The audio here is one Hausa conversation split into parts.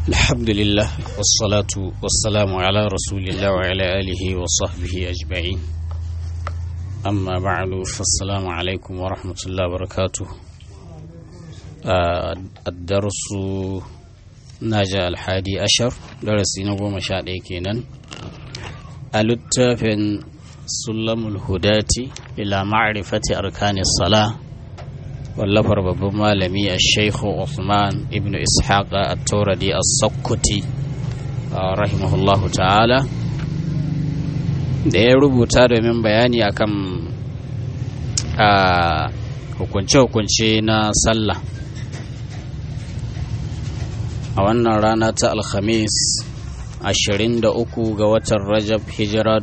الحمد لله والصلاة والسلام على رسول الله وعلى آله وصحبه أجمعين أما بعد فالسلام عليكم ورحمة الله وبركاته آه الدرس ناجى الحادي عشر درس نقوم مشاهده كينا التافن سلم الهداة إلى معرفة أركان الصلاة wallafar babban malami a sheikhu Uthman ibn ishaq at-tauradi as-sakkuti rahimahullahu ta'ala da ya rubuta domin bayani akan hukunce-hukunce na sallah a wannan rana ta alhamis 23 ga watan rajab hijira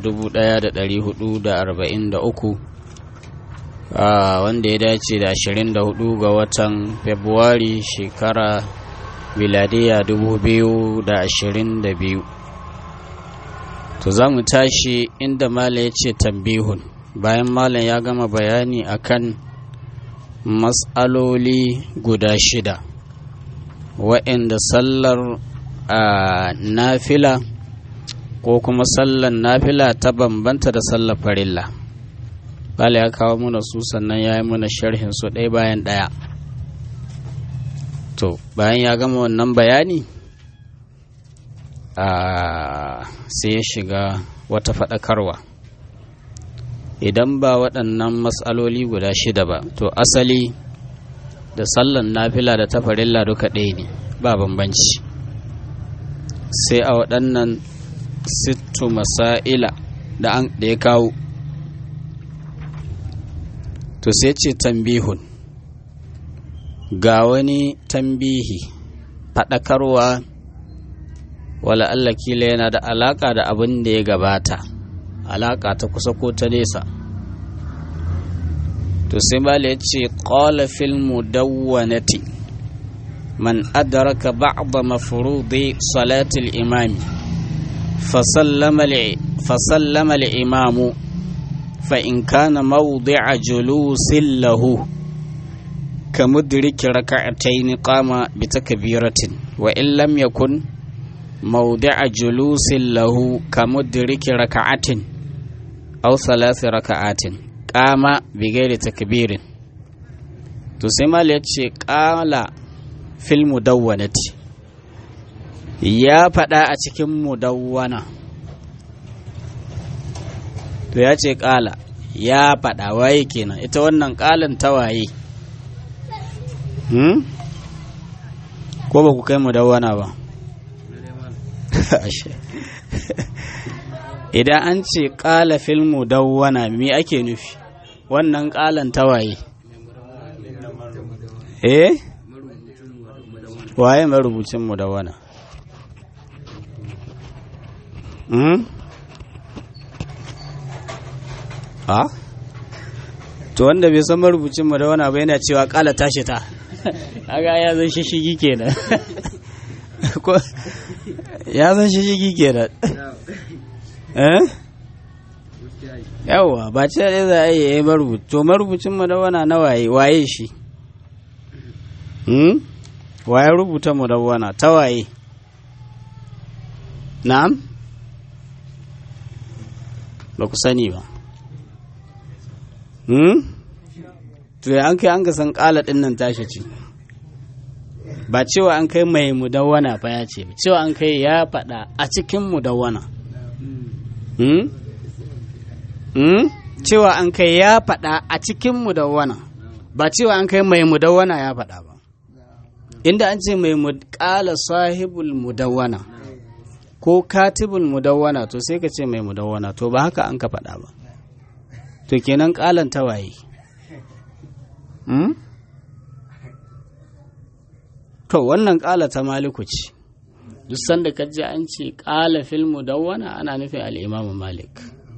1443 Uh, wanda ya dace da 24 ga watan Fabrairu shekara miladiya 2022 to za mu tashi inda mala ya ce tambihun bayan malam ya gama bayani akan matsaloli guda shida wa'inda sallar uh, nafila ko kuma sallar nafila ta bambanta da sallar farilla Bala ya kawo mana su sannan ya yi mana sharhin su ɗaya bayan ɗaya. To, bayan ya gama wannan bayani, sai ya shiga wata faɗakarwa. Idan ba waɗannan matsaloli guda shida ba, to asali da sallan nafila da tafarilla duka ɗaya ne, ba bambanci. Sai a waɗannan sittu masa'ila da ya kawo. to sai ce tambihun ga wani tambihi faɗakarwa wala Allah kila yana da alaƙa da abin da ya gabata alaƙa ta kusa ko ta nesa to sai bala ya ce ƙwala fil mudawwanati man adraka ba'da mafrudi salatil imami fasallama al-imamu فإن كان موضع جلوس له كمدرك ركعتين قام بتكبيرة وإن لم يكن موضع جلوس له كمدرك ركعة أو ثلاث ركعات قام بغير تكبير تسمى لتشي قال في المدونة يا فدا أتكم مدونة to ya ce ƙala ya faɗa waye kenan ita wannan ƙalan ta waye ko ba ku kai mu dawana ba idan an ce ƙala filmu dawwana me ake nufi wannan ƙalan ta waye eh waye marubucin mu dawana a to wanda bai san marubucin mu da wani abu yana cewa kala tashi ta aga ya zan shishigi kenan ko ya zan shishigi kenan eh yawa ba ce da za a yi ya marubuci to marubucin mu da wani na waye waye shi hmm waye rubuta mu da wani ta waye na'am ba ku sani ba Hmm? To ya an kai an san ƙala ɗin nan tashi ce, ba cewa an kai mai mudawwana fa ya ce, cewa an kai ya faɗa a cikin mudawwana. Hmm? Hmm? Cewa an kai ya faɗa a cikin mudawwana, ba cewa an kai mai mudawwana ya faɗa ba. Inda an ce mai ƙala sahibul mudawwana ko katibul mudawwana to sai ka ce mai mudawwana to ba haka an ka faɗa ba. to kenan kalan tawaye hmm? to wannan kala ta maliku ce duk sanda ka ji an ce kala fil mudawwana ana nufin al'imamu malik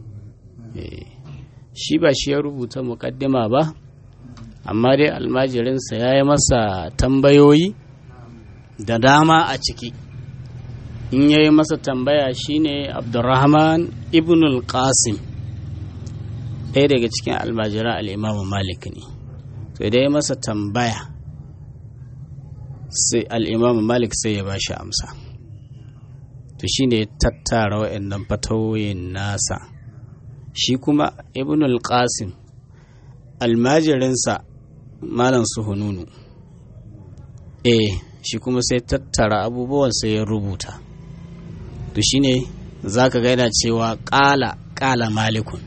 shi ba shi ya rubuta mukaddima ba amma dai almajirinsa ya yi masa tambayoyi da dama a ciki in ya yi masa tambaya shine abdurrahman ibn al-qasim ɗaya daga cikin almajira al'imamu malik ne to idan ya masa tambaya sai al'imamu malik sai ya ba shi amsa to shi ne tattara wa'annan fatawoyin nasa shi kuma ibn al-qasim almajirinsa malam suhununu eh shi kuma sai tattara abubuwan sai ya rubuta to shi ne za ka gaida cewa ƙala ƙala malikun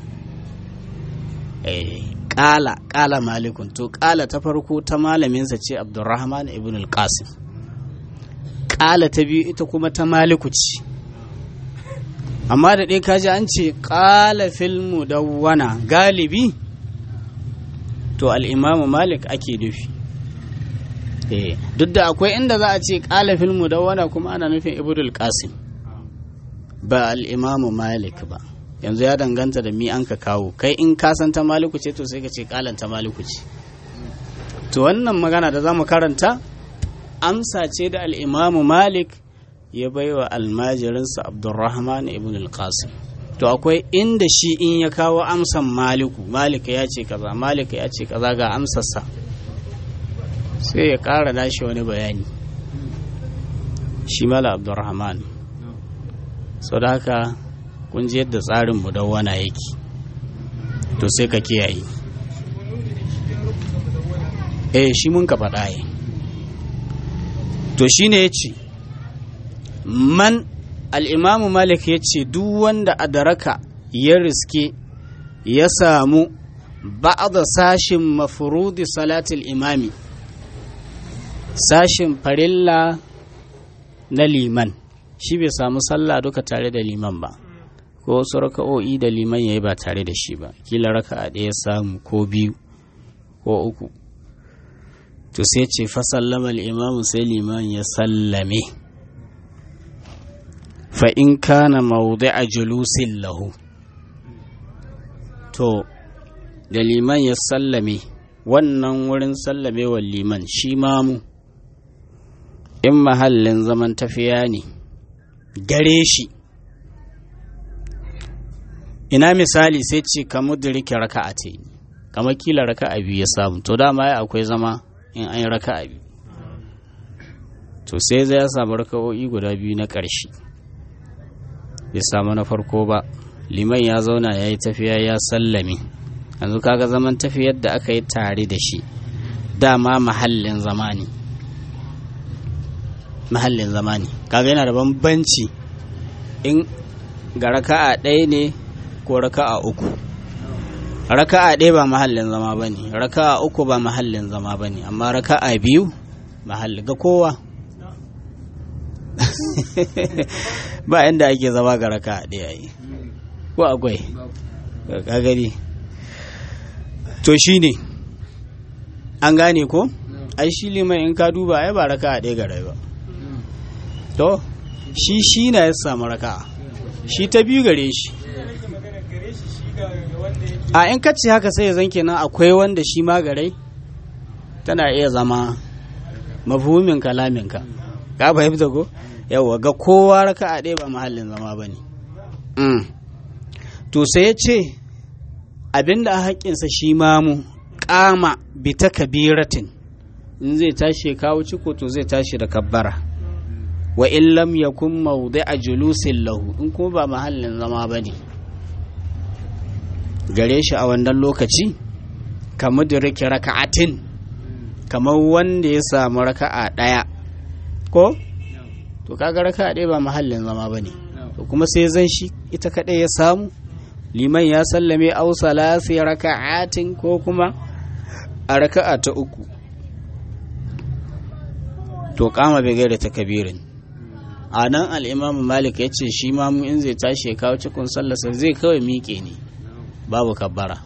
eh ƙala ƙala malikun to ƙala ta farko ta malaminsa ce abdurrahman ibn al-qasim ƙala ta biyu ita kuma ta maliku ce amma da ɗaya kaji an ce ƙala filmu dawwana galibi to al'imamu malik ake nufi duk da akwai inda za a ce ƙala filmu dawwana kuma ana nufin ibn qasim ba al'imamu malik ba yanzu ya danganta da mi an ka kawo kai in ka san ta maliku ce to sai ka ce ƙalan ta maliku ce to wannan magana da za mu karanta amsa ce da al'imamu malik ya baiwa almajirinsa abdurrahman ibn al-qasim to akwai inda shi in ya kawo amsan maliku malika ya ce kaza malika ya ce kaza ga amsarsa sai ya ƙara nashi wani bayani shi mala abdurrahman sau da haka kun ji yadda tsarin mudawwana yake to sai ka kiyaye eh shi mun ka faɗa yi to shi ne ya ce man al'imamu malik ya ce duk wanda a daraka ya riske ya samu ba'ada sashin mafurudi salatul imami sashin farilla na liman shi bai samu sallah duka tare da liman ba ko wasu raka'o'i da liman ya yi ba tare da shi ba kila raka'a ɗaya samu ko biyu ko uku to sai ce fa sallama imamu sai liman ya sallame fa in kana a julusin lahu to da liman ya sallame wannan wurin sallamewar liman shi mamu in mahallin zaman tafiya ne gare shi ina misali sai ce ka mudrike raka'a ce kamar kila raka'a biyu ya samu to dama ya akwai zama in an yi raka'a biyu to sai zai samu raka'o'i guda biyu na ƙarshe bai samu na farko ba liman ya zauna ya yi tafiya ya sallame yanzu kaga zaman tafiyar da aka yi tare da shi dama mahallin zamani mahallin zamani kaga yana da bambanci in ga raka'a ɗaya ne ko raka'a uku raka'a ɗaya ba mahallin zama ba ne raka'a uku ba mahallin zama ba ne amma raka'a biyu mahalli ga kowa ba inda ake zama ga raka'a ɗaya yi ko akwai ka gani to shi ne an gane ko ai shi liman in ka duba ai ba raka'a ɗaya ga rai ba to shi shi na ya samu raka'a shi ta biyu gare shi a in kacce haka sai ya zan kenan akwai wanda shi ma garai tana iya zama mafhumin kalaminka ka fahimta ko yawa ga kowa raka a ɗaya ba mahallin zama ba ne to sai ya ce abinda a haƙƙinsa shi mamu ƙama bi ta kabiratin in zai tashi ya kawo ciko to zai tashi da kabbara wa in lam yakun mawdi'a julusin lahu in kuma ba mahallin zama ba ne gare shi a wannan lokaci kamar da rike raka'atin kamar wanda ya samu raka'a ɗaya ko to kaga raka'a ɗaya ba mahallin zama ba ne to kuma sai zan shi ita kaɗai ya samu liman ya sallame au salasi raka'atin ko kuma a raka'a ta uku to kama bai gaida ta kabirin a nan al'imamu malik ya ce shi mamu in zai tashi ya kawo cikin sallasa zai kawai miƙe ne babu kabbara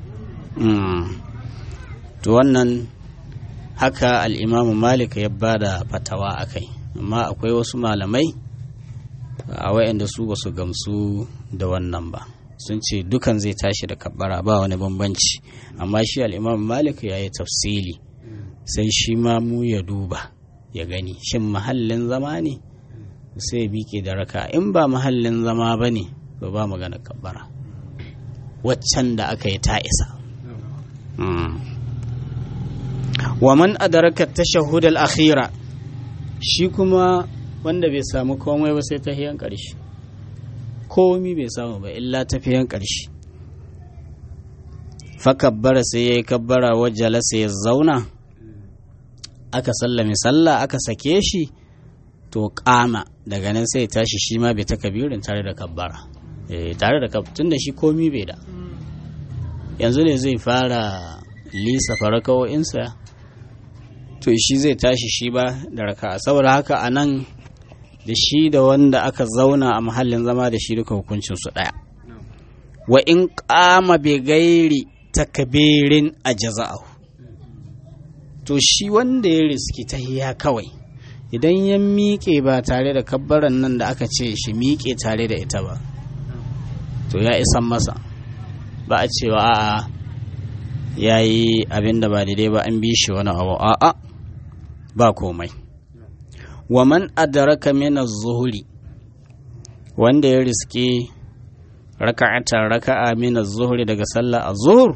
to wannan haka al'imamu malik ya ba da fatawa a kai amma akwai wasu malamai a wayanda su ba su gamsu da wannan ba sun ce dukan zai tashi da kabbara ba wani bambanci amma shi al'imamu malik ya yi tafsili sai shi ma mu ya duba ya gani shin mahallin zama ne sai ya miƙe da raka in ba mahallin zama ba ne to ba magana kabbara waccan da aka yi ta isa wa man adaraka tashahhud al-akhira shi kuma wanda bai samu komai ba sai tahiyan ƙarshe komi bai samu ba illa tafiyan ƙarshe fakabbara sai ya yi kabbara wajala sai ya zauna aka sallame sallah aka sake shi to kama daga nan sai tashi shi ma bai ta kabirin tare da kabbara tare da tun da shi komi bai da yanzu ne zai fara lisa farakawo'insa to shi zai tashi shi ba da raka saboda haka a nan da shi da wanda aka zauna a mahallin zama da shi duka hukuncinsu ɗaya wa in kama bai gairi takabirin a jaza'ahu to shi wanda ya riski ta hiya kawai idan ya miƙe ba tare da kabbaran nan da aka ce shi miƙe tare da ita ba to ya isan masa ba a cewa a'a ya yi abin da ba daidai ba an bi shi wani abu a'a ba komai wa man adraka min az-zuhri wanda ya riske raka'atan raka'a min az-zuhri daga sallah az-zuhr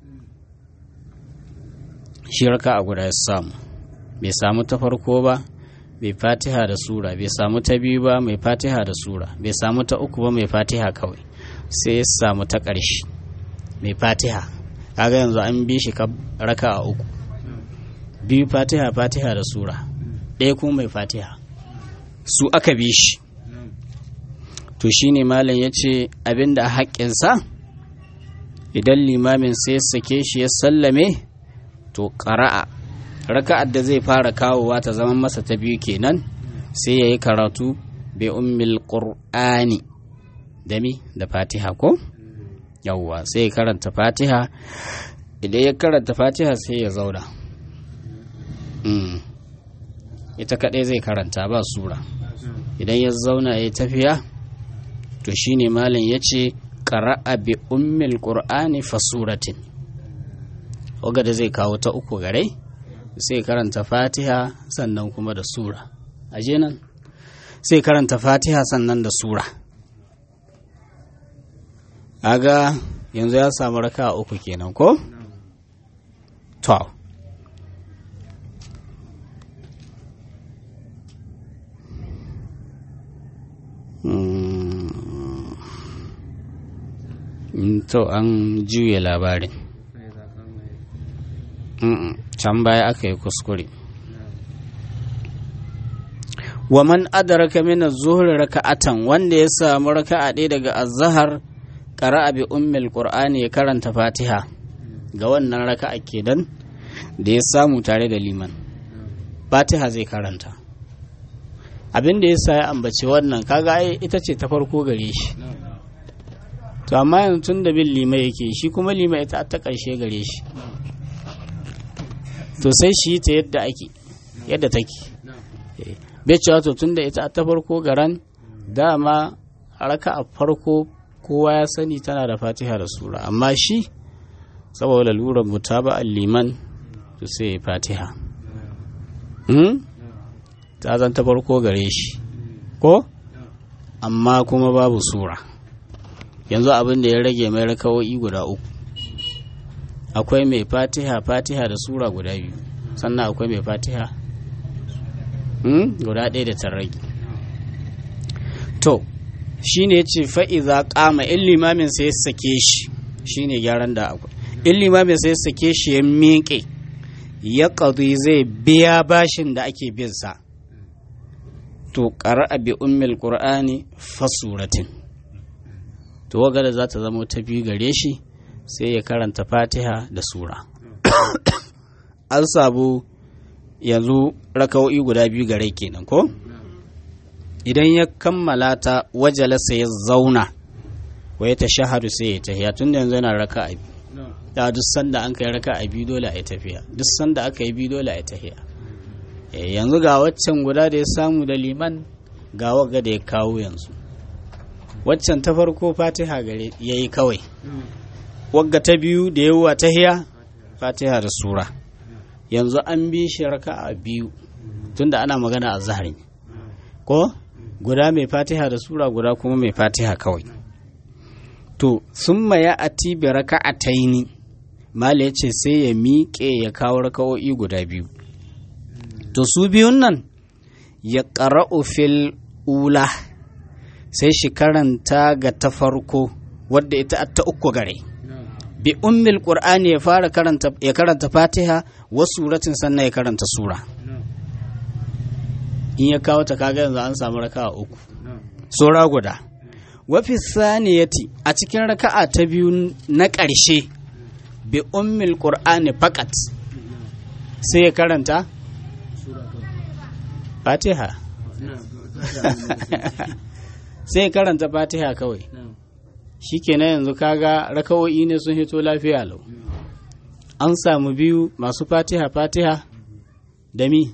shi raka'a guda ya samu bai samu ta farko ba bai fatiha da sura bai samu ta biyu ba mai fatiha da sura bai samu ta uku ba mai fatiha kawai sai ya samu ta ƙarshe mai fatiha kaga yanzu an bi shi raka a uku biyu fatiha fatiha da sura ɗaya kuma mai fatiha su aka bi shi to shine malam ya ce abinda a haƙƙinsa idan limamin sai sake shi ya sallame to ƙara'a raka'ar da zai fara kawowa ta zama masa ta biyu kenan sai ya yi karatu bai ummil ƙur'ani da mi da fatiha ko yawwa sai ya karanta fatiha idan ya karanta fatiha sai ya zauna ita kaɗai zai karanta ba sura idan ya zauna ya tafiya to shine malam ya ce ƙara'a bi ummil ƙur'ani fa suratin da zai kawo ta uku garai sai karanta fatiha sannan kuma da sura aje nan sai karanta fatiha sannan da sura aga yanzu ya samu raka uku kenan ko? to to an juya labarin can baya aka yi kuskure wa man adraka min az-zuhr raka'atan wanda ya samu raka'a ɗaya daga az-zahar qara'a bi ummil qur'ani ya karanta fatiha ga wannan raka'a kenan da ya samu tare da liman fatiha zai karanta abin da yasa ya ambaci wannan kaga ai ita ce ta farko gare shi to amma yanzu tun da bin lima yake shi kuma lima ita ta ƙarshe gare shi to sai shi ta yadda ake yadda take bai cewa to tun da ita ta farko garan dama raka a farko kowa ya sani tana da fatiha da sura amma shi saboda lalurar mutaba liman to sai ya fatiha ta zan ta farko gare shi ko amma kuma babu sura yanzu abin da ya rage mai rakawo'i guda uku akwai mai fatiha fatiha da sura guda biyu sannan akwai mai fatiha guda ɗaya da tarragi to shi ne ce fa'iza ƙama in limamin sai ya sake shi shi ne gyaran da akwai in limamin sai ya sake shi ya miƙe ya ƙazi zai biya bashin da ake binsa to ƙara bi ummil ƙur'ani fasuratin to wagada za ta zama ta biyu gare shi sai ya karanta fatiha da sura an sabu yanzu raka'o'i guda biyu gare kenan ko idan ya kammala ta wajalasa ya zauna wa ya tashahadu sai ya tafiya tun da yanzu yana raka a da duk sanda an kai raka a biyu dole a yi tafiya duk sanda aka yi biyu dole a yi tafiya yanzu ga waccan guda da ya samu da liman ga waga da ya kawo yanzu waccan ta farko fatiha gare ya yi kawai wagga ta biyu da yawa tahiya fatiha da sura yanzu an bi shi raka'a biyu tunda ana magana a zahari ko guda mai fatiha da sura guda kuma mai fatiha kawai to sun maya a tibi raka'ataini mala ya ce sai ya miƙe ya kawo raka'o'i guda biyu to su biyun nan ya ƙara'u fil ula sai shi karanta ga ta farko wadda ita ta uku gare bi ummil qur'ani ya fara karanta ya karanta fatiha wa suratin sannan ya karanta sura in ya kawo ta kaga yanzu an samu raka'a uku sura guda wafi saniyati a cikin raka'a ta biyu na ƙarshe bi ummil qur'ani faqat sai ya karanta fatiha sai ya karanta fatiha kawai shikenan yanzu kaga raka'o'i ne sun hito lafiya lau an samu biyu masu fatiha fatiha da mi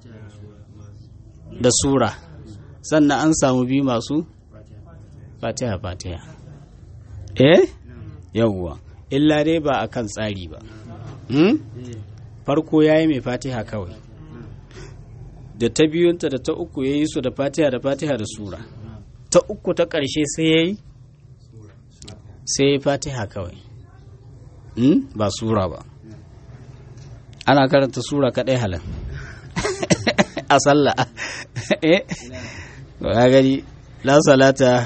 da sura sannan an samu biyu masu fatiha fatiha eh yawwa illa dai ba a kan tsari ba hmm? farko ya yi mai fatiha kawai da ta biyunta da ta uku ya yi su da fatiha da fatiha da sura ta uku ta ƙarshe sai ya yi sai ya yi fatiha kawai hmm? ba sura ba ana karanta sura kaɗai halin a sallah eh ga gani la salata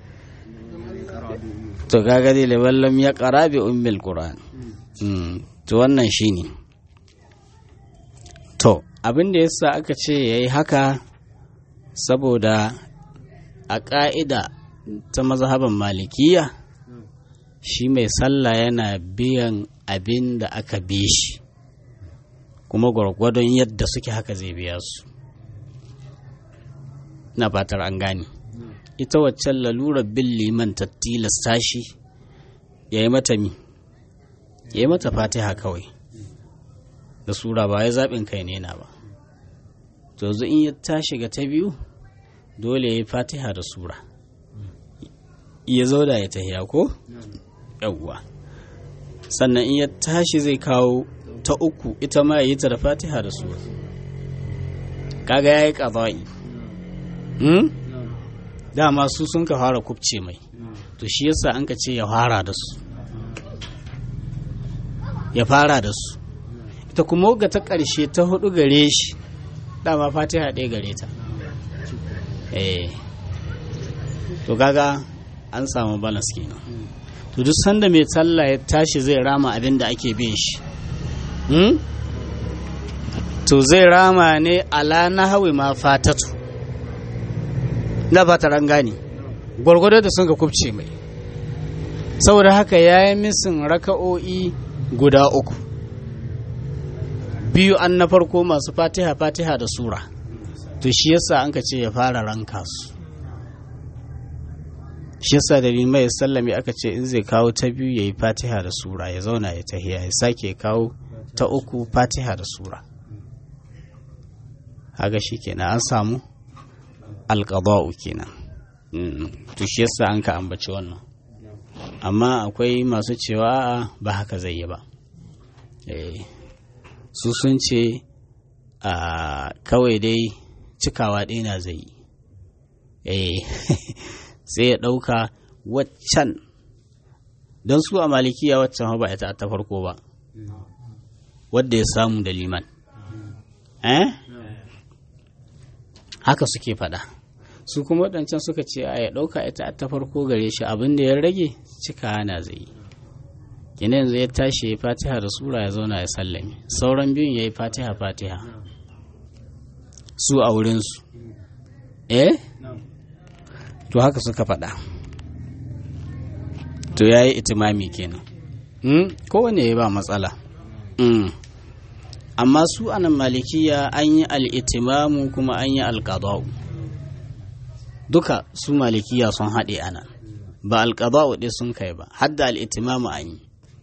to ga gani liman lam ya qara bi ummil qur'an to wannan shine to abin da yasa aka ce yayi haka saboda a ƙa'ida ta mazhaban malikiya shi mai sallah yana biyan abin da aka bi shi kuma gwargwadon yadda suke haka zai biya su na fatar an gane ita waccan lalurar bin liman ta tilasta shi ya yi mata mi ya yi mata fatiha kawai da sura ba ya zaɓin kai ne na ba to yanzu in ya tashi ga ta biyu dole ya yi fatiha da sura ya zo da ya tahiya ko yawwa sannan in ya tashi zai kawo ta uku ita ma ya yi ta da fatiha da sura kaga ya yi ƙaza'i dama su sun ka fara kubce mai to shi yasa an ka ce ya fara da su ya fara da su ita kuma ga ta ƙarshe ta hudu gare shi dama fatiha ɗaya gare ta eh to kaga an samu balance kenan to duk sanda mai talla ya tashi zai rama abin da ake bin shi to zai rama ne ala na hawi ma fatatu na fatar an gane gwargwado da sun ga kubce mai saboda haka ya yi misin raka'o'i guda uku biyu an na farko masu fatiha fatiha da sura to shi yasa an ka ce ya fara ranka su shi yasa da mai sallami aka ce in zai kawo ta biyu ya yi fatiha da sura ya zauna ya tahiya ya sake kawo ta uku fatiha da sura haga shi kenan an samu alƙada'u kenan to shi yasa an ka ambaci wannan amma akwai masu cewa ba haka zai yi ba su sun ce a kawai dai cikawa ɗaya na zai yi sai ya ɗauka waccan don su a malikiya waccan ba ita ta farko ba wadda ya samu da liman eh haka suke faɗa su kuma waɗancan suka ce a ya ɗauka ita ta farko gare shi abin da ya rage cika na zai yi kina yanzu ya tashi ya fatiha da sura ya zauna ya sallame sauran biyun ya yi fatiha fatiha su a wurinsu eh to haka suka faɗa to ya yi itimami kenan kowane ya ba matsala amma su anan malikiya an yi al'itimamu kuma an yi alƙadau duka su malikiya sun haɗe anan ba alƙadau ɗin sun kai ba hadda al'itimamu an yi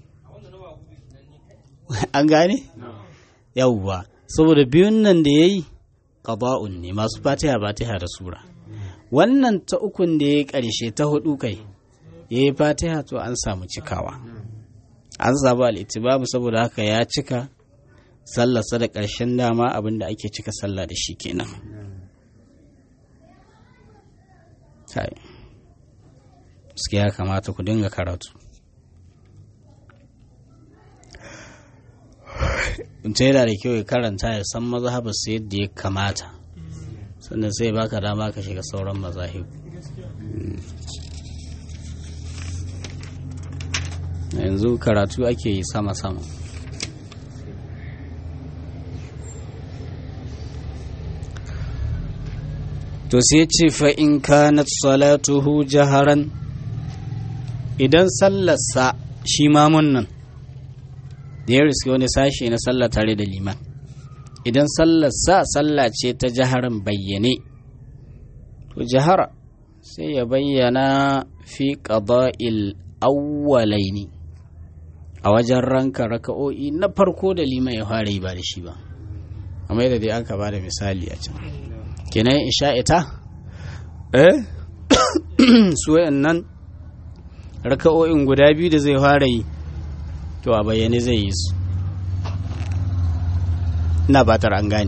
an gane? yawwa saboda biyun nan da ya yi ƙada'un ne masu fatiha fatiha da sura wannan ta ukun da ya ƙarshe ta hudu kai ya yi fatiha to an samu cikawa an samu al'itibabu saboda haka ya cika sallarsa da ƙarshen dama abin da ake cika sallah da shi kenan suke ya kamata ku dinga karatu mutum yana da kyau ya karanta ya san mazhabarsa yadda ya kamata sannan sai baka dama ka shiga sauran mazahib yanzu karatu ake yi sama-sama to sai ce fa'in kanat salatuhu jaharan idan sallarsa shi mamun nan da ya riski wani sashi na sallah tare da liman idan sallarsa sallah ce ta jaharan bayyane to jahara sai ya bayyana fi qada'il awwalaini a wajen ranka raka'o'i na farko da liman ya fara yi ba da shi ba amma yadda dai aka ba da misali a can kenan isha'ita eh su nan raka'o'in guda biyu da zai fara yi to a bayyane zai yi su ina batar an gane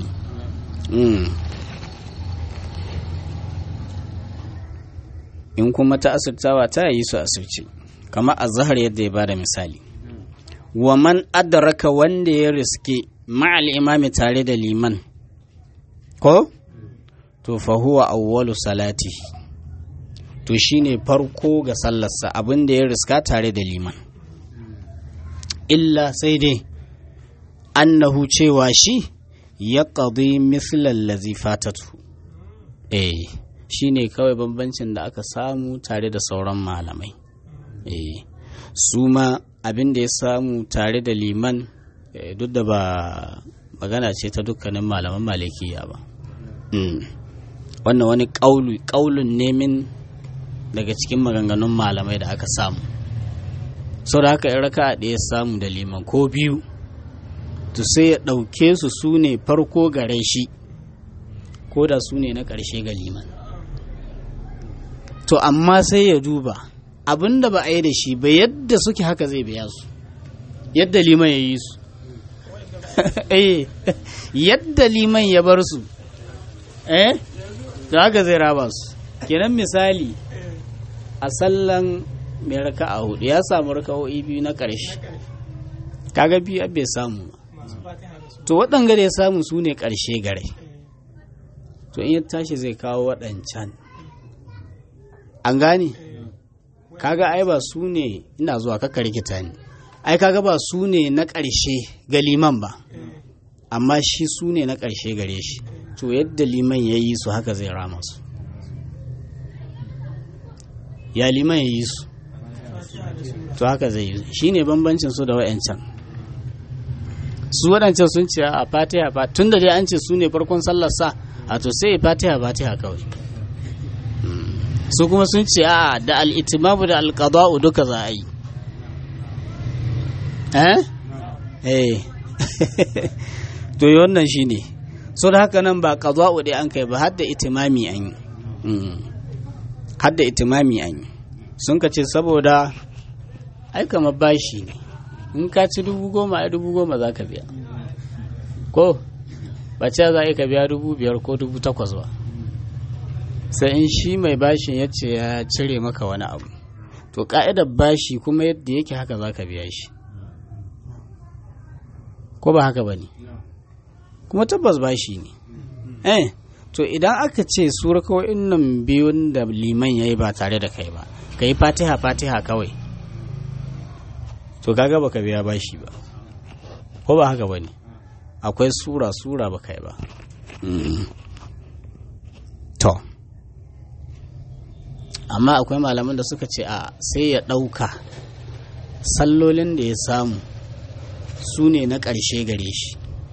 in kuma ta asirtawa ta yi su asirce kamar azhar yadda ya bada misali wa man adraka wanda ya riske ma'al imami tare da liman ko to fa huwa awwalu salati to shine farko ga sallarsa abin da ya riska tare da liman illa sai dai annahu cewa shi ya ƙadi mislan lazi fatatu eh shi ne kawai bambancin da aka samu tare da sauran malamai eh su ma abin da ya samu tare da liman duk da ba magana ce ta dukkanin malaman malikiya ba wannan wani ƙaulun nemin daga cikin maganganun malamai da aka samu sau da haka raka a ɗaya samu da liman ko biyu to sai ya ɗauke su su ne farko gare shi ko da su ne na ƙarshe ga liman to amma sai ya duba abin da ba a yi da shi ba yadda suke haka zai biya su yadda liman ya yi su yadda liman ya bar su eh da haka zai raba su kenan misali a sallan mai raka a hudu ya samu raka'o'i biyu na ƙarshe kaga biyu bai samu ba to waɗanga da ya samu su ne ƙarshe gare to in ya tashi zai kawo waɗancan an gane kaga ai ba su ne ina zuwa kaka rikita ne ai kaga ba su ne na ƙarshe ga liman ba amma shi su ne na ƙarshe gare shi to yadda liman ya yi su haka zai rama su ya liman ya yi su to haka zai yi shi ne bambancin su da wa'yancan su waɗancan sun ce a fatiha ba tun da dai an ce su ne farkon sallar sa a to sai fatiha fatiha kawai su kuma sun ce a da al'itimamu da alƙada'u duka za a yi eh eh to yi wannan shi ne so da haka nan ba ƙada'u dai an kai ba har da itimami an yi har da itimami an yi sun ka ce saboda ai kamar bashi ne in ka ci dubu goma ai dubu goma za ka biya ko ba ce za a ka biya dubu biyar ko dubu takwas ba sai in shi mai bashin ya ce ya cire maka wani abu to ka'idar bashi kuma yadda yake haka za ka biya shi ko ba haka ba ne kuma tabbas bashi ne eh to idan aka ce su kawai nan biyun da liman ya yi ba tare da kai ba ka yi fatiha fatiha kawai to kaga baka biya bashi ba ko ba haka bane akwai sura sura baka yi ba to amma akwai malaman da suka ce a sai ya ɗauka sallolin da ya samu su ne na ƙarshe gare shi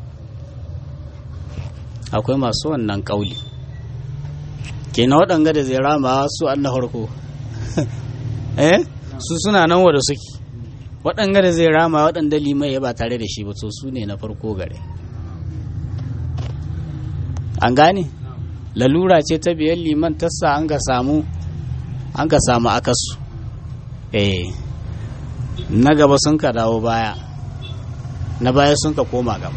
akwai masu wannan ƙauli kenan waɗanga da zai rama su an na farko eh su suna nan wada suke waɗanga da zai rama waɗanda limai ya ba tare da shi ba to su ne na farko gare an gane lalura ce ta biyan liman tassa an ga samu an ka samu akasu eh na gaba sun ka dawo baya na baya sun ka koma gaba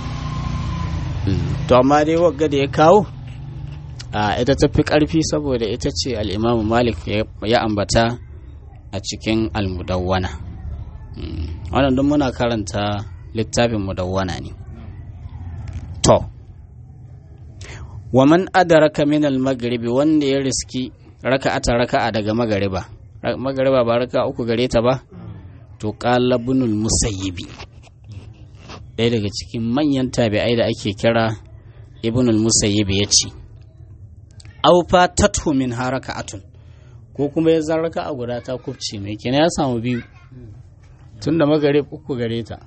to amma dai wagga da ya kawo a ita ta fi ƙarfi saboda ita ce al'imamu malik ya ambata a cikin almudawwana wannan don muna karanta littafin mudawwana ne to wa man adaraka min al-maghribi wanda ya riski raka'ata raka'a daga magariba magariba ba raka uku gare ta ba to qala ibnul musayyibi ɗaya daga cikin manyan tabi'ai da ake kira ibnul musayyibi ya ce aw fatatu min haraka'atun ko kuma ya zan raka'a guda ta kubce mai kenan ya samu biyu tunda magarib uku gare ta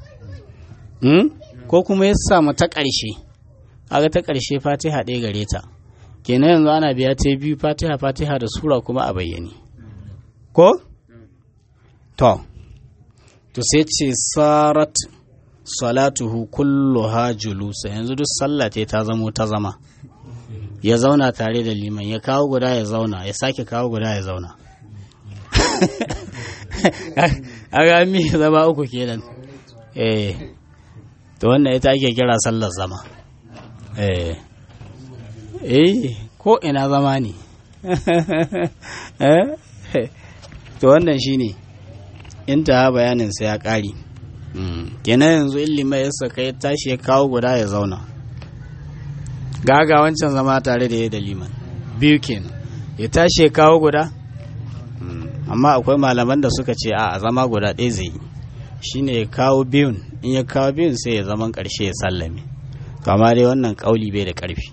ko kuma ya samu ta ƙarshe kaga ta ƙarshe fatiha ɗaya gare ta kenan yanzu ana biya ta biyu fatiha fatiha da sura kuma a bayyane ko to to sai ce sarat salatuhu kulluha julusa yanzu duk sallah ta zamo ta zama ya zauna tare da liman ya kawo guda ya zauna ya sake kawo guda ya zauna a ga mi zama uku kenan eh to wannan ita ake kira sallar zama eh eh ko ina zama ne to wannan shine inta bayanin sa ya ƙari kenan yanzu ilima ya saka ya tashi ya kawo guda ya zauna gaga wancan zama tare da ya da liman biyu kenan ya tashi ya kawo guda amma akwai malaman da suka ce a zama guda ɗaya zai yi shine ya kawo biyun in ya kawo biyun sai ya zaman ƙarshe ya sallame to amma dai wannan ƙauli bai da ƙarfi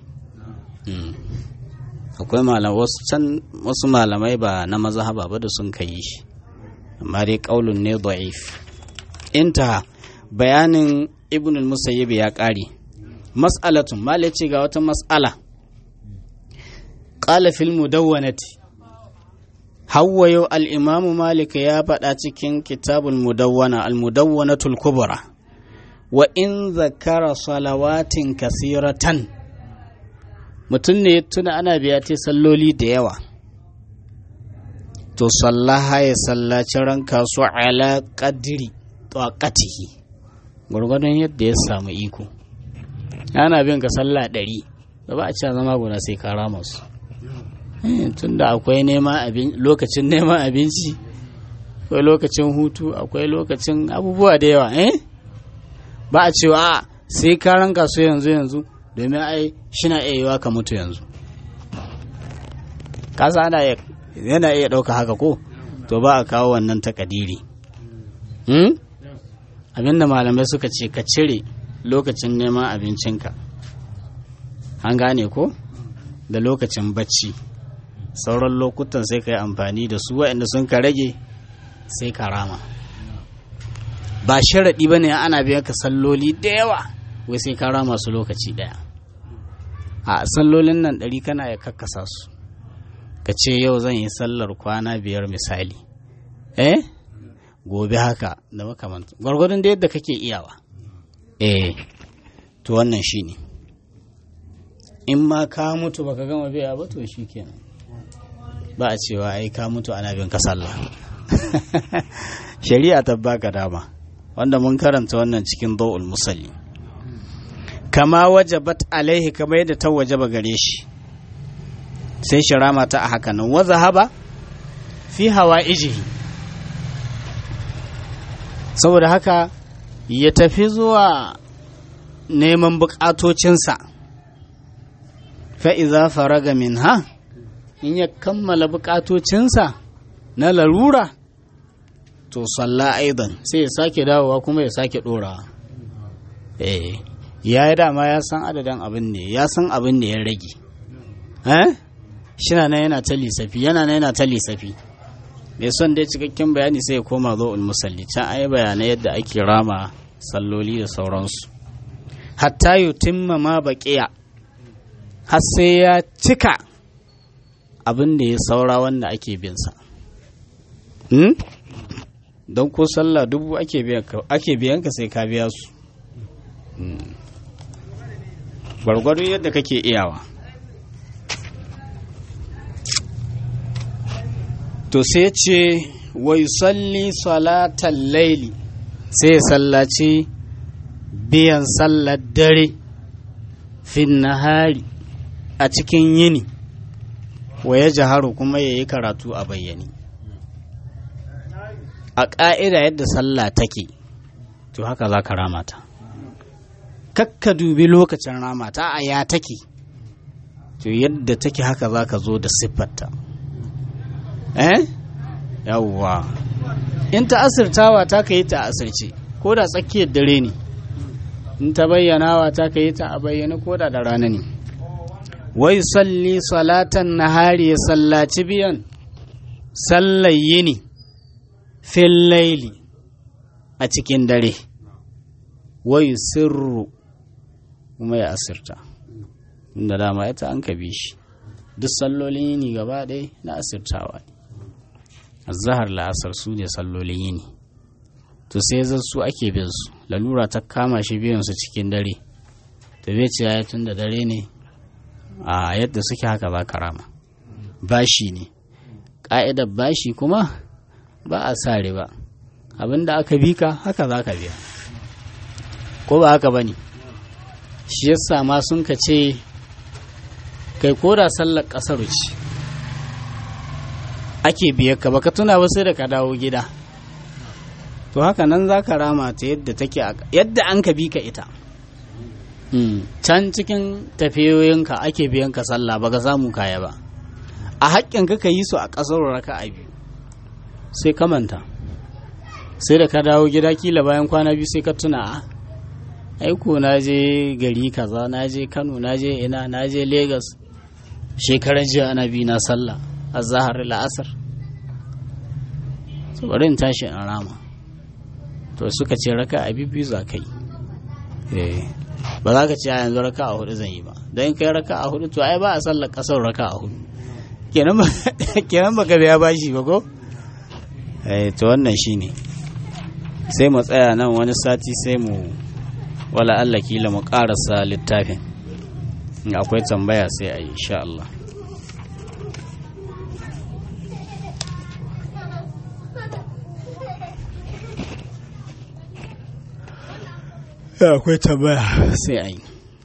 akwai malamai wasu can wasu malamai ba na mazhaba ba da sun kai shi amma dai ƙaulun ne da'if intaha bayanin ibn al-musayyib ya ƙare mas'alatun mala ce ga wata mas'ala qala fil mudawwanati Hawwa yau al'imamu Malik ya faɗa cikin kitabul mudawwana al-mudawwanatul kubra wa in zakara salawatin kasiratan mutum ne tuna ana biya ta salloli da yawa to sallaha ya sallaci ranka su ala qadri taqatihi gwargwadon yadda ya samu iko ana bin ka sallah ɗari ba ba a ci zama guda sai ka rama su tunda akwai lokacin neman abinci akwai lokacin hutu akwai lokacin abubuwa da yawa eh ba a cewa a sai ka ranka su yanzu yanzu domin ai shina iya yiwa ka mutu yanzu kasa ana yana iya ɗauka haka ko to ba a kawo wannan takadiri hmm? abinda malamai suka ce ka cire lokacin neman abincinka an gane ko da lokacin bacci sauran lokutan sai ka yi amfani da su waɗanda sun ka rage sai ka rama ba sharaɗi ba ne ana biyan ka salloli da yawa wai sai ka rama su lokaci ɗaya a sallolin nan ɗari kana ya kakkasa su ka ce yau zan yi sallar kwana biyar misali eh gobe haka da makamanta gwargwadon da yadda kake iyawa eh to wannan shine ne in ma ka mutu baka gama biya ba to kenan ba a cewa ai ka mutu ana bin ka sallah shari'a ta baka dama wanda mun karanta wannan cikin dawul musalli kama wajabat alaihi kama yadda ta wajaba gare shi sai shirama ta a haka nan wa zahaba fi hawa ijihi saboda haka ya tafi zuwa neman bukatocinsa fa'iza faraga min ha in ya kammala bukatocinsa na larura to salla aidan sai ya sake dawowa kuma ya sake ɗorawa eh ya yi dama ya san adadin abin ne ya san abin da ya rage eh shina na yana ta lissafi yana na yana ta lissafi mai son dai cikakken bayani sai ya koma zo musalli can ayi bayanai yadda ake rama salloli da sauransu hatta yutimma ma baqiya har sai ya cika abin da ya saura wanda ake binsa hmm? don ko sallah dubu ake biyan ka sai ka biya su gwargwado yadda kake iyawa to sai ce wa yusalli salatan laili sai ya sallaci biyan sallar dare fin nahari a cikin yini wa ya jaharu kuma ya yi karatu a bayyane a ƙa'ida yadda sallah take to haka za ka ramata kakka dubi lokacin ramata a ya take to yadda take haka za ka zo da siffarta eh yawwa in ta asirtawa ta ka yi ta asirce ko da tsakiyar dare ne in ta bayyanawa ta ka yi ta a bayyana ko da da rana ne wai salli salatan nahari ya sallaci biyan sallar yini fil laili a cikin dare wai sirru kuma ya asirta inda dama ita an ka bi shi duk sallolin yini gaba ɗaya na asirtawa ne azahar la'asar su ne sallolin yini to sai zan su ake bin su lalura ta kama shi biyan su cikin dare to bai ce ya tun da dare ne a yadda suke haka za ka rama bashi ne ƙa'idar bashi kuma ba a sa riba abinda aka bi ka haka za ka biya ko ba haka ba ne shi yasa ma sun ka ce kai koda sallar ƙasar ce ake biyar ka baka tuna ba sai da ka dawo gida to haka nan za ka rama ta yadda take yadda an ka bi ka ita can cikin tafiyoyinka ake biyan ka sallah baka samu kaya ba a haƙƙin ka yi su a ƙasar raka a biyu sai ka manta sai da ka dawo gida kila bayan kwana biyu sai ka tuna a aiko na je gari kaza na je kano na je ina na je lagos shekaran jiya ana bi na sallah a zahar la'asar su bari in tashi in rama to suka ce raka a biyu za ka yi ba za ka ce a yanzu raka a hudu zan yi ba don kai raka a hudu to ai ba a sallar kasar raka a hudu kenan baka biya bashi ba ko to wannan shine sai mu tsaya nan wani sati sai mu wala Allah kila mu karasa littafin akwai tambaya sai a yi insha Allah akwai tambaya sai a yi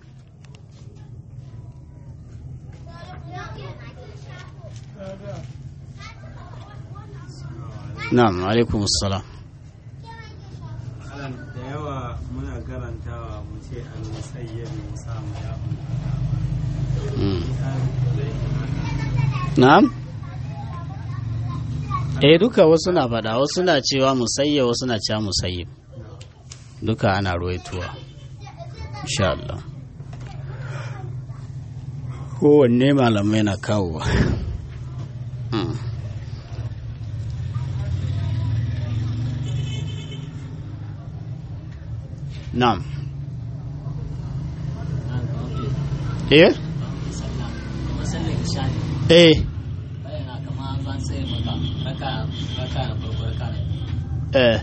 na'am alaikum assalam da yawa muna karantawa mu ce an musayyar mu samu ya na'am eh duka wasu na faɗa wasu na cewa musayya wasu na cewa musayyib duka ana ruwaituwa insha Allah kowanne malamai na kawo na'am eh eh eh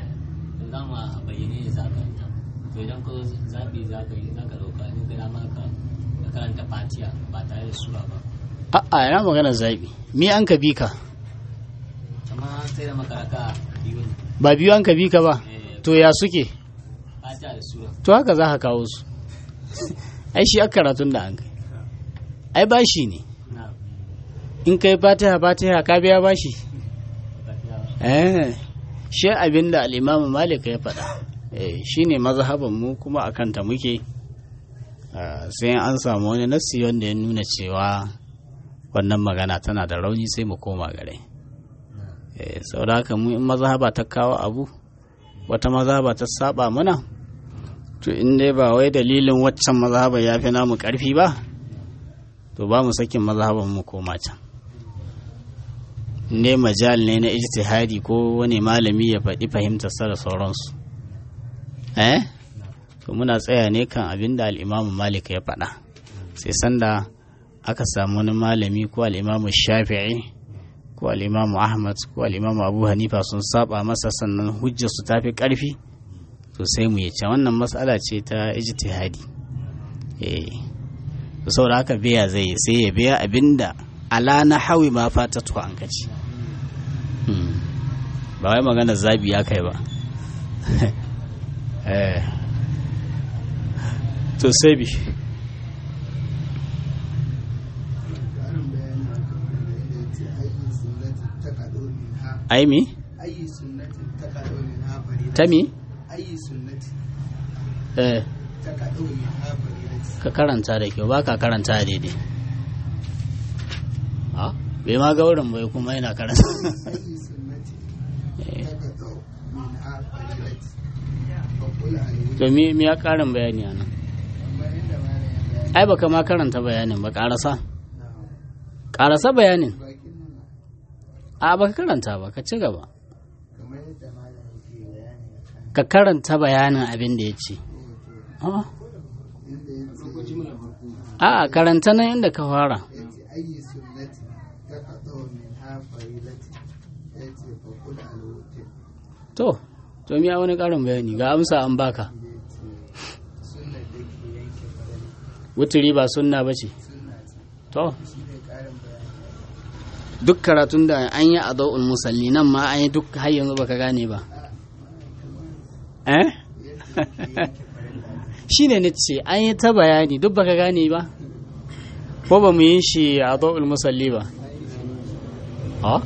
to idan ka zaɓi za ka yi za ka ɗauka in ka dama ka karanta fatiya ba tare da sura ba a'a yana magana zaɓi mi an ka bi ka amma sai da makaraka biyu ne ba biyu an ka bi ka ba to ya suke fatiya da sura to haka za ka kawo su ai shi aka karatun da an kai ai bashi ne na in kai fatiha fatiha ka biya bashi fatiya eh shi abin da al'imamu malik ya faɗa eh shi ne mazhaban mu kuma a kanta muke Ah, sai an samu wani nassi wanda ya nuna cewa wannan magana tana da rauni sai mu koma gare eh saboda haka mu in mazhaba ta kawo abu wata mazhaba ta saba mana to in dai ba wai dalilin waccan mazhaba ya fi namu karfi ba to ba mu sakin mazhaban mu koma can ne majal ne na ijtihadi ko wani malami ya faɗi fahimtarsa da sauransu eh to muna tsaya ne kan abin da al'imamu malik ya faɗa sai sanda aka samu wani malami ko al'imamu shafi'i ko al'imamu ahmad ko al'imamu abu hanifa sun saba masa sannan hujjar su tafi ƙarfi to sai mu yace wannan matsala ce ta ijtihadi eh to saboda haka biya zai yi, sai ya biya abinda ala na hawi ma fata to an kaci Hmm. ba wai magana zabi ya kai ba eh to sai bi ƙarin bayani a kan wanda ya ce ayi sunnatin ta kaɗo min ha ai mi ayi sunnatin ta kaɗo min ha farida ta mi ayi sunnati eh ta kaɗo min ha farida ka karanta da kyau ba ka karanta daidai bai ma ga wurin bai kuma yana karanta أي سنة تقطع منها فريضة فقل عليه to me me ya karin bayani a nan أما عندما لا يبين ai baka ma karanta bayanin ba karasa نعم karasa bayanin bakin nan a baka karanta ba ka ci gaba kamar yadda malam yake bayani akan ka karanta bayanin abin da ya ce hoto Ah, inda yace a karanta nan inda ka fara yace ayi sunnati taqatu min ha farilati yace fa kul al wutir to to me ya wani karin bayani ga amsa an baka yace sunna da ke yanke farali wuturi ba sunna ba ce sunna ce to shi ne karin bayani duk karatun da an yi a zau'ul musalli nan ma an yi duk har yanzu baka gane ba eh shi ne na ce an yi ta bayani duk baka gane ba ko ba mu yi shi a zau'ul musalli ba ha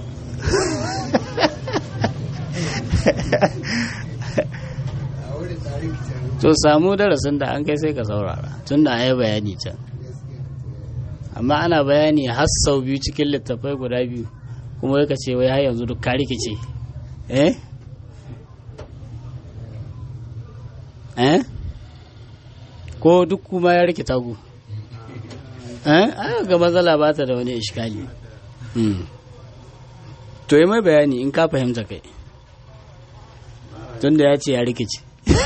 a wurin tarihi can to samu darasin da an kai sai ka saurara tun da an yi bayani can gaskiya amma ana bayani har sau biyu cikin littattafai guda biyu kuma ya ce wai har yanzu duk ka rikice eh eh ko duk kuma ya rikita ku eh ai ga matsala ba ta da wani iskali hmm. to yi mai bayani in ka fahimta kai tunda ya ce ya rikice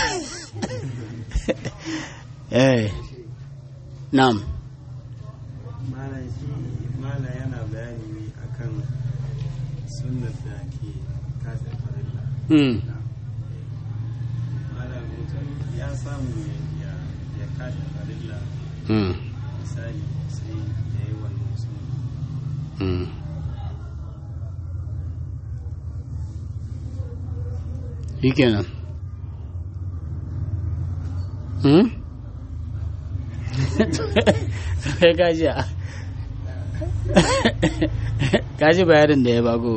eh na'am malam shi malam yana bayani ne akan sunnar da ke kasa farilla hmm. malam mutum ya samu ya ya kasa farilla Hmm. misali sai ya yi wannan sunna Mm. Shi kenan. Hmm? Kai kaji a. Kaji bayanin da ya bago.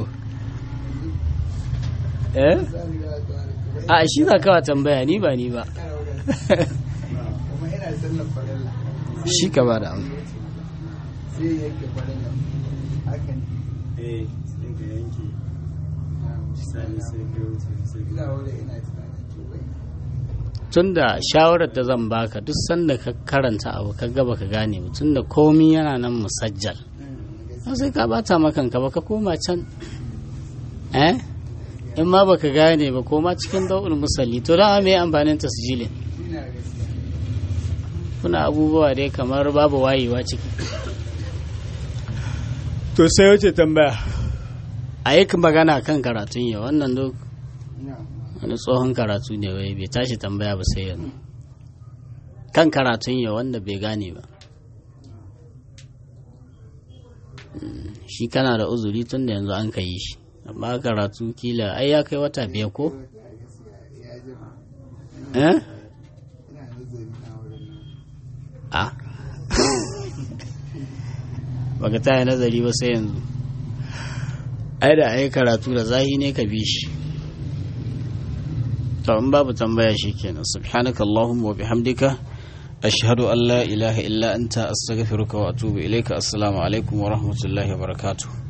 Eh? zan ga kamar A shi za kawa tambaya ni ba ni ba. kana wurin kuma ina sallar farilla Shi ka ba da amsa. sai yake farilla hakan eh sai ka yanke misali sai ka wuce sai ina ka wurin ina tunanin to bai Tunda shawarar da zan baka duk sanda ka karanta abu ka gaba ka gane ba tunda komi yana nan musajjal. gaskiya Ba sai ka bata makanka ba ka koma can eh in ma baka gane ba koma cikin dau'ul musalli to dama me amfanin tasjilin ina gaskiya kuna abubuwa dai kamar babu wayewa ciki to sai wace tambaya a yi magana kan karatun yau wannan duk ina wani tsohon karatu ne wai bai tashi tambaya ba sai yanzu kan karatun yau wanda bai gane ba Mm, shi kana da uzuri tun da yanzu an ka yi shi amma karatu kila ai ya kai wata biyar ko ya jima eh ina nazari na wurin nan a baka taya nazari ba sai yanzu ai da ai karatu da zahi ne ka bi shi to in babu tambaya shikenan subhanaka allahumma wa bihamdika ashhadu an la ilaha illa anta astaghfiruka wa atubu ilayka assalamu alaikum wa rahmatullahi wa barakatuh